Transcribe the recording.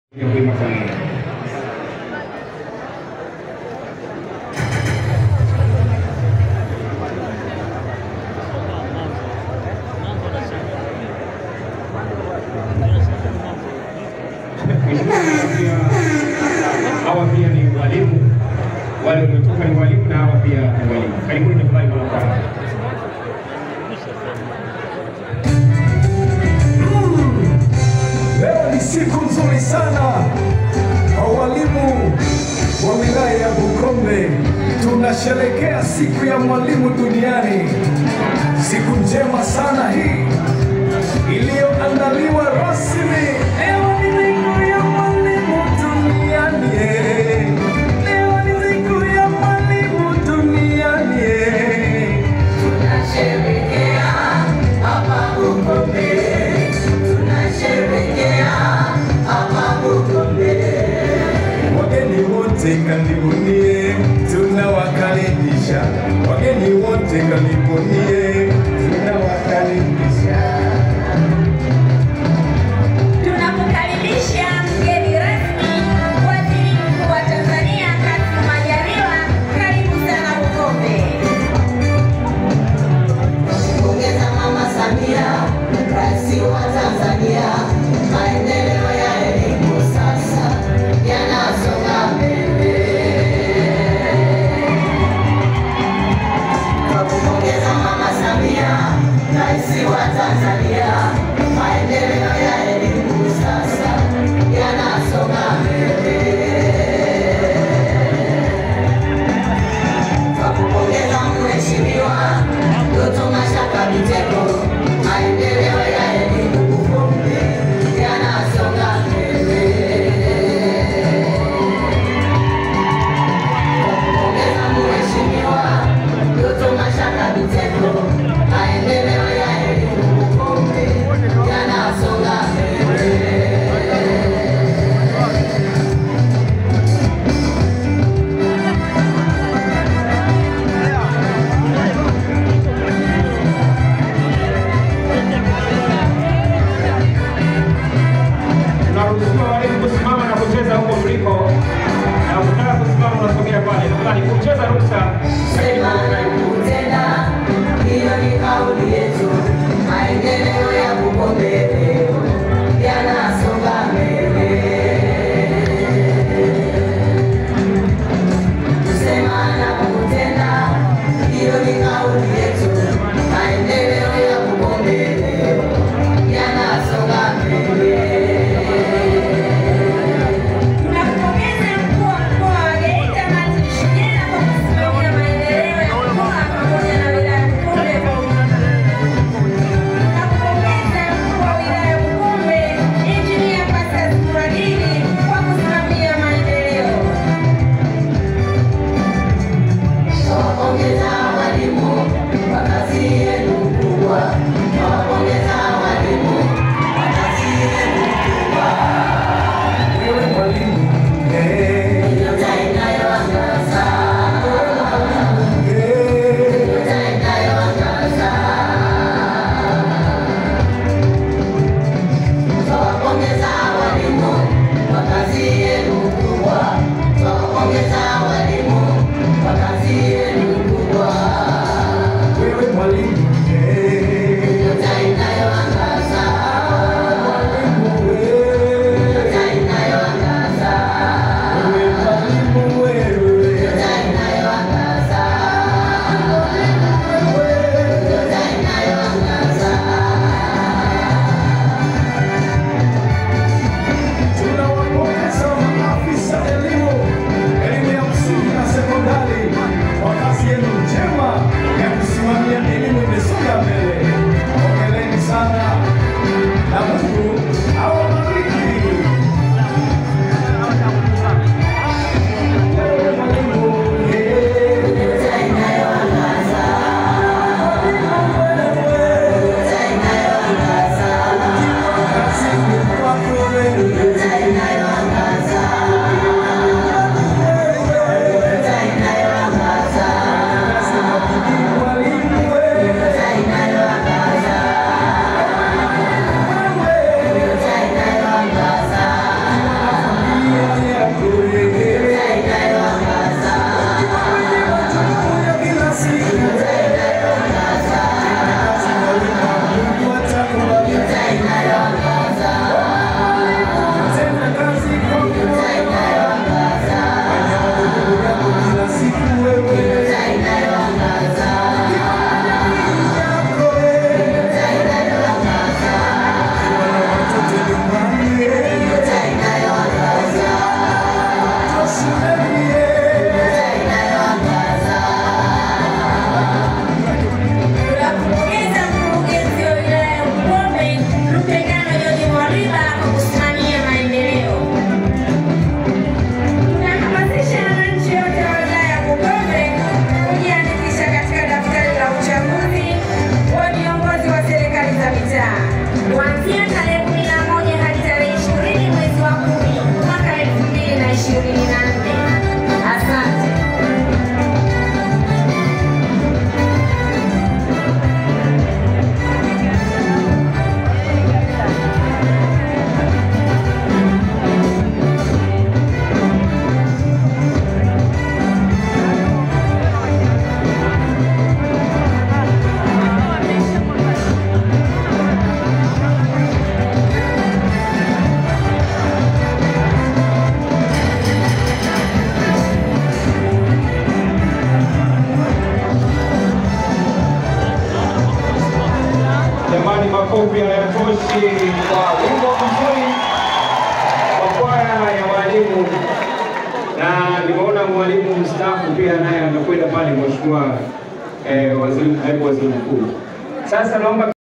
ya kuima familia. Hawa pia ni walimu, wale wametoka ni walimu na hawa pia ni walimu. Karibuni tafadhali mwanakwana. Leo ni siku nzuri sana kwa walimu wa wilaya ya Bukombe. Tunasherekea siku ya mwalimu duniani, siku njema sana hii iliyoandaliwa rasmi. Leo ni siku ya mwalimu duniani, leo ni siku ya mwalimu duniani. Tunasherehekea hapa Bukombe, tunasherehekea hapa Bukombe. Wageni wote karibunie, tunawakaribisha. Wageni wote karibunie, tunawakaribisha. Tunakukaribisha mgeni rasmi, waziri mkuu wa Tanzania Kassim Majaliwa, karibu sana Bukombe. Pongeza Mama Samia, rais wa Tanzania, maendeleo ya elimu sasa yanasonga mbele. Kwa kupongeza Mama Samia, rais wa Tanzania, maendeleo ya elimu sasa yanasonga mbele. Kwa kupongeza Mheshimiwa Doto Mashaka Biteko, maendeleo ya elimu Bukombe yanasonga mbele. Kwa kupongeza Mheshimiwa Doto Mashaka Biteko, maendeleo ya elimu Bukombe yanasonga mbele. Tunaruhusiwa walimu kusimama na kucheza huko mliko, na ukitaka kusimama unasogea pale. Tafadhali kucheza ruksa. Sema na kutenda, hiyo ni kauli yetu. Maendeleo ya Bukombe leo yanasonga mbele. Kusema na kutenda, hiyo ni kauli yetu. Maendeleo ya Bukombe leo yanasonga mbele. Tunampongeza mkuu wa mkoa wa Geita Martin Shigela kwa kusimamia makofi hayatoshi kwa wimbo mzuri wa kwaya ya walimu, na nimeona mwalimu mstaafu pia naye amekwenda pale, mheshimiwa eh, waziri, naibu waziri mkuu. Sasa naomba